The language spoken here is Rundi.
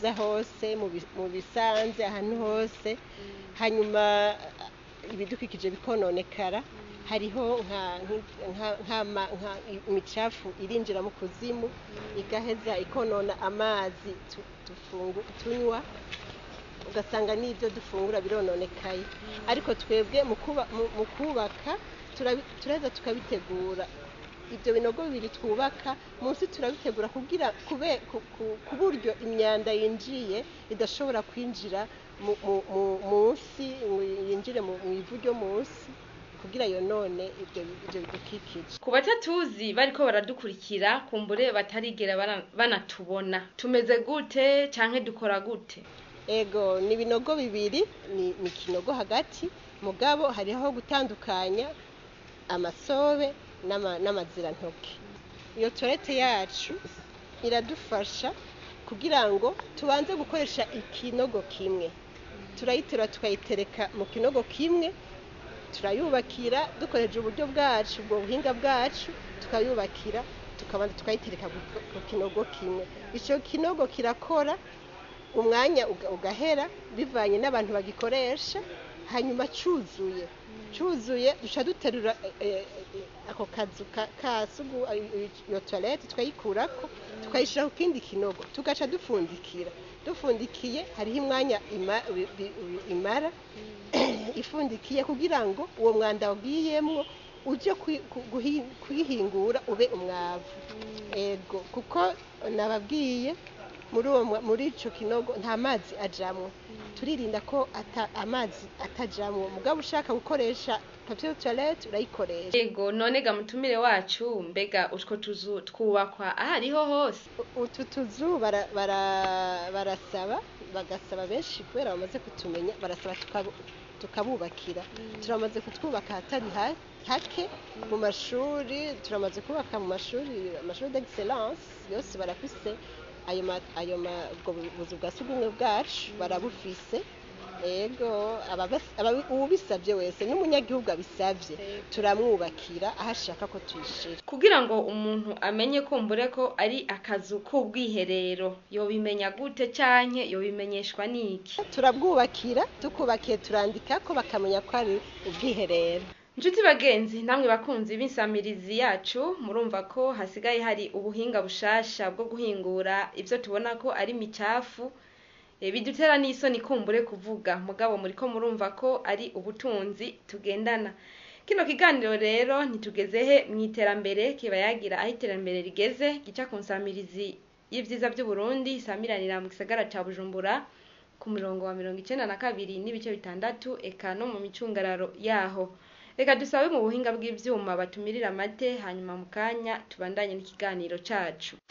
bwiza hose mu bi- mu bisanze ahantu hose hanyuma ibidukikije bikononekara hariho nka- nka- nk'ama- nka imicafu irinjira mu kuzimu igaheza ikonona amazi tu- tufungu- tunywa ugasanga n'ibyo dufungura birononekaye ariko twebwe mu kuba- mu- mu kubaka turabi- turaheza tukabitegura ibyo binogo bibiri twubaka munsi turabitegura kugira kube ku- ku- ku buryo imyanda yinjiye idashobora kwinjira mu- mu- mu- munsi ngo yinjire mu mu ivu ryo munsi kugira yonone ibyo ibyo bidukikije ku batatuzi bariko baradukurikira kumbure batarigera bara- banatubona tumeze gute canke dukora gute ego ni ibinogo bibiri ni ni ikinogo hagati mugabo hariho gutandukanya amasobe n'ama- n'amazirantoke iyo torete yacu iradufasha kugira ngo tubanze gukoresha ikinogo kimwe turayiterura tukayitereka mu kinogo kimwe turayubakira dukoresheje uburyo bwacu ubwo buhinga bwacu tukayubakira tukabanza tukayitereka ku ku kinogo kimwe icyo kinogo kirakora umwanya uga- ugahera bivanye n'abantu bagikoresha hanyuma cyuzuye cyuzuye duca duterura eh, eh, ako kazu ka- ka sugu eh, iyo toilette tukayikurako tukayishyira ku kindi kinogo tugaca dupfundikira dufundikiye hariho imwanya ima- bi- bi- bi- imara ifundikiye kugira ngo uwo mwanda wagiyemwo uje kwi- ku- guhi- kuyihingura ube umwavu ego kuko nababwiye muri uwo mwa- muri ico kinogo nta mazi ajamwo turirinda ko ata, amazi atajamwo mugabo ushaka gukoresha papier toilette urayikoresha yego none ga mutumire wacu mbega utwo tuzu twubakwa ahariho hose U- utu tuzu bara- bara- barasaba bagasaba benshi kubera bamaze kutumenya barasaba tukabu- tukabubakira turamaze kutwubaka ahatari ha- hake mu mashuri turamaze kubaka mu mashuri amashuri d'excellence yose barafise ayo ma- ayo ma- ubwo buzu bwa sugumwe bwacu barabufise ego ababas- ababi- uwubisabye wese n'umunyagihugu abisabye turamwubakira aho ashaka ko tuyishira kugira ngo umuntu amenye kumbure ko ari akazu k'ubwiherero yobimenya gute canke yobimenyeshwa n'iki turabwubakira tukubakiye turandika ko bakamenya ko ari ubwiherero Nshuti bagenzi namwe bakunzi b'insamirizi yacu murumva ko hasigaye hari ubuhinga bushasha bwo guhingura ivyo tubona ko ari micafu e, bidutera n'isoni kumbure kuvuga mugabo muriko murumva ko ari ubutunzi tugendana kino kiganiro rero ntitugeze he mw'iterambere kiba yagira aho iterambere rigeze gica ku nsamirizi y'ivyiza vy'uburundi isamiranira mu gisagara ca bujumbura ku murongo wa mirongo icenda na kabiri n'ibice bitandatu eka no mu micungararo yaho reka dusabe mu buhinga bw'ivyuma batumirira amate hanyuma mu kanya tubandanye n'ikiganiro cacu